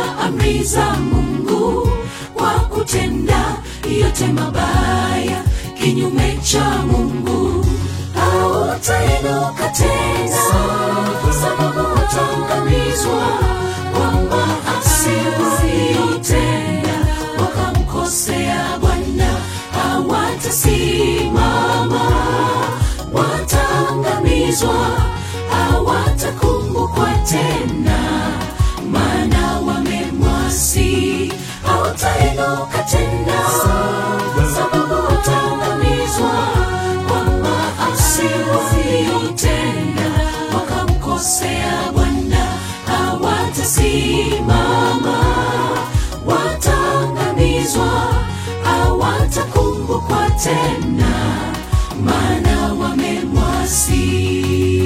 amri za Mungu kwa kutenda yote mabaya kinyume cha Mungu, hautainuka tena, sababu utaangamizwa kwa maasi waliyotenda, wakamkosea Bwana, hawatasimama, wataangamizwa, hawatakumbukwa tena, maana wamemwasi, hautainuka tena, sababu utaangamizwa kwa maasi waliyotenda, wakamkosea Bwana, hawatasimama, wataangamizwa, hawatakumbukwa tena, maana wamemwasi.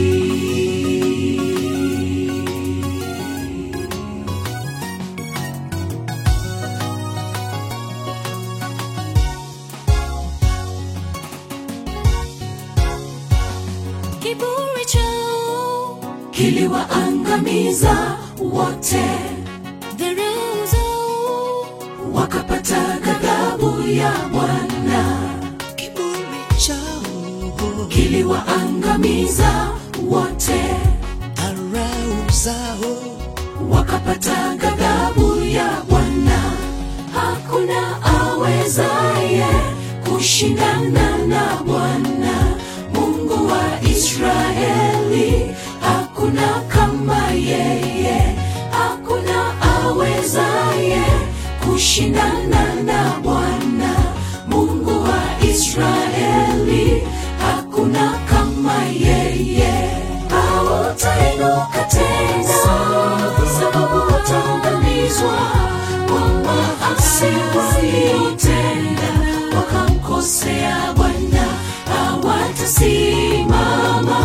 Kiburi chao, Kiliwaangamiza wote, dharau zao, wakapata ghadhabu ya Bwana. kiburi chao, Kiliwaangamiza wote, dharau zao, wakapata ghadhabu ya Bwana. Hakuna awezaye kushindana na Bwana Mungu wa Israeli, hakuna kama yeye, hakuna awezaye kushindana na Bwana Mungu wa Israeli, hakuna kama yeye. Hautainuka tena, sababu utaangamizwa kwa maasi waliyotenda, wakamkosea Bwana, hawatasimama,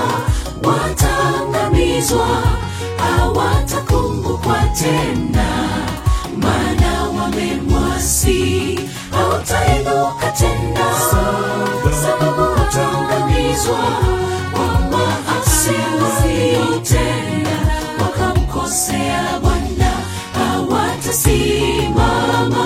wataangamizwa, hawatakumbukwa tena, maana wamemwasi. Hautainuka tena, sababu utaangamizwa kwa maasi waliyotenda, wakamkosea Bwana, hawatasimama,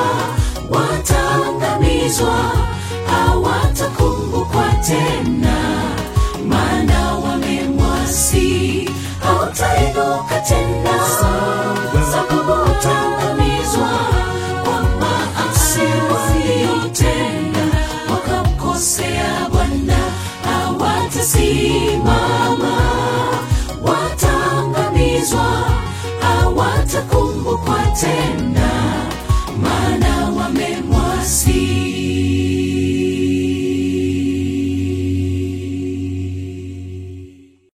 wataangamizwa, hawatakumbukwa tena, maana wamemwasi. Hautainuka tena, sababu utaangamizwa kwa maasi waliyotenda, wakamkosea Bwana, hawatasimama, wataangamizwa, hawatakumbukwa tena.